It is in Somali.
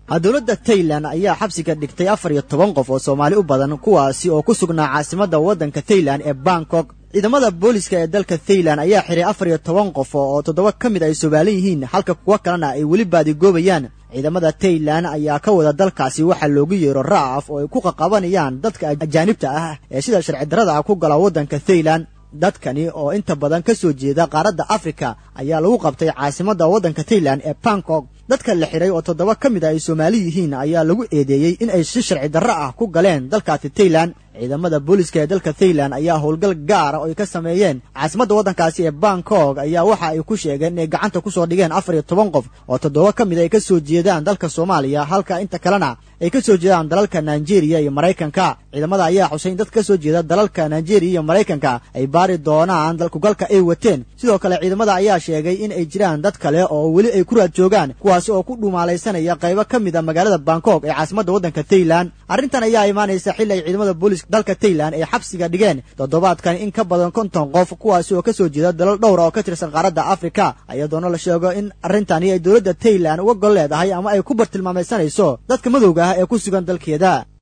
dowladda tailan ayaa xabsiga dhigtay afar iyo toban qof oo soomaali u badan kuwaasi oo ku sugnaa caasimadda waddanka thailan ee bangkok ciidamada booliska ee dalka thailan ayaa xiray afar iyo toban qof oo toddoba ka mid ay somaalan yihiin halka kuwo kalena ay weli baadigoobayaan ciidamada tailan ayaa ka wada dalkaasi waxaa loogu yeero ra'af oo ay ku qaqabanayaan dadka ajaanibta ah ee sida sharci darrada ah ku gala waddanka thailan dadkani oo inta badan ka soo jeeda qaaradda afrika ayaa lagu qabtay caasimadda waddanka thailan ee bangkok dadka la xiray oo toddoba ka mid a ay soomaali yihiin ayaa lagu eedeeyey in ay si sharci darro ah ku galeen dalkaasi thailan ciidamada booliska ee dalka thailan ayaa howlgal gaara oo ay ka sameeyeen caasimadda waddankaasi ee bangkok ayaa waxa ay ku sheegeen inay gacanta ku soo dhigeen afar iyo toban qof oo toddoba ka mid ay ka soo jeedaan dalka soomaaliya halka inta kalena ay ka soo jeedaan dalalka nigeria iyo maraykanka ciidamada ayaa xusay in dad ka soo jeeda dalalka nigeria iyo maraykanka ay baari doonaan dalkugalka ay wateen sidoo kale ciidamada ayaa sheegay in ay jiraan dad kale oo weli ay ku raad joogaan kuwaasi oo ku dhumaalaysanaya qaybo ka mid a magaalada bangkok ee caasimadda waddanka thailan arrintan ayaa imaanaysa xilli ay ciidamada booliska dalka thailan ay xabsiga dhigeen toddobaadkan in ka badan konton qof kuwaasi oo ka soo jeeda dalal dhowra oo ka tirsan qaaradda afrika iyadoona la sheego in arrintani ay dowladda thailan uga gol leedahay ama ay ku bartilmaamaysanayso dadka madowga ah ee ku sugan dalkeeda